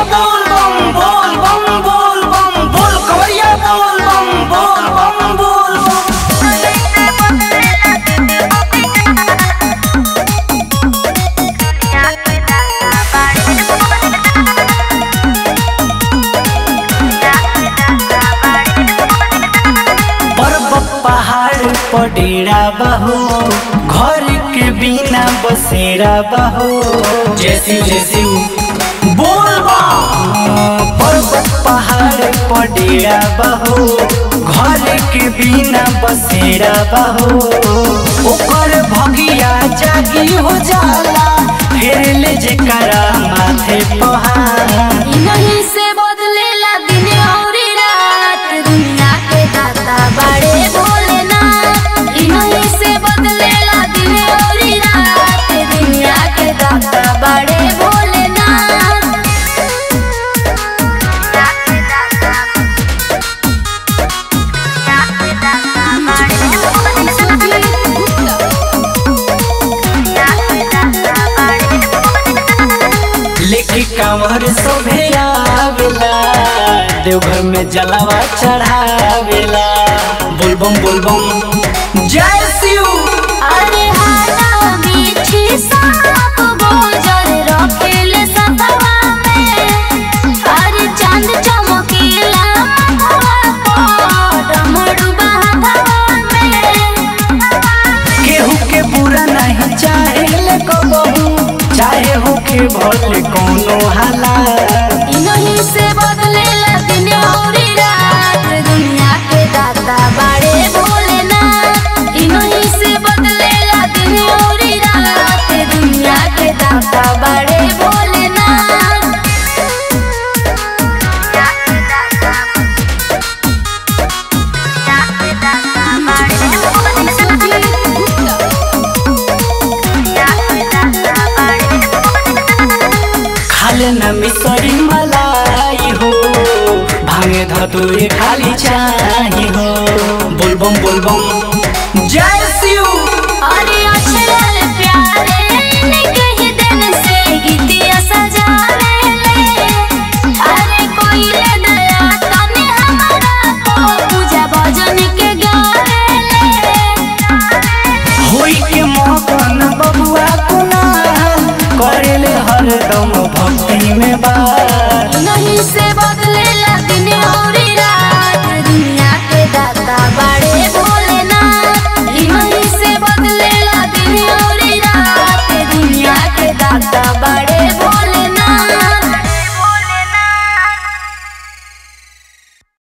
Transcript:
बोल बम बोल बम बोल बम बोल कवरिया बोल बम बोल बम बोल बम पर्वत पहाड़ पर डेरा बहो घर के बिना बसेरा बहो जैसी जैसी बोल बम पर्वत पहाड़ पर डेरा बहो घर के बिना बसेरा बहो ओकर भगिया जागी हो जाला फिर ले जेकरा माथे पहाड़ नहीं से बदलेला दिन और रात दुनिया के दाता बड़े भोलेनाथ ई नहीं से बदलेला दिन और रात दुनिया के दाता बड़े भोलेनाथ लेके कांवर सोभे आवेला देवघर में जलावा चढ़ावेला बोलबम बोलबम जय शिव अरे हाला मीठी सांप गोजर रखेले सतवा में अरे चांद चमकीला मथवा पर डमरू बाधवा में केहू के बुरा नहीं चाहे ले कबहू चाहे हो के भले कोनो हालात ई नहीं से बदलेला दिन और रात दुनिया के दाता बड़े भोलेनाथ ई नहीं से बदलेला दिन और रात दुनिया के दाता बड़े भोलेनाथ खाले न मिसरी मलाई हो भांगे धतुरे खाली चाही हो बोलबम बोलबम जय शिव अरे अक्षरल प्यारे इनके ही दिन से गीतिया सजावे ले अरे कोई ले दया तने हमारा को पूजा भजन के गावे ले होई के मगन बबुआ कुनाल करेले हरदम भक्ति में बार नहीं से बदलेला दिन और रात दुनिया के दाता बड़े भोलेनाथ ई नहीं से बदलेला दिन और रात दुनिया के दाता बड़े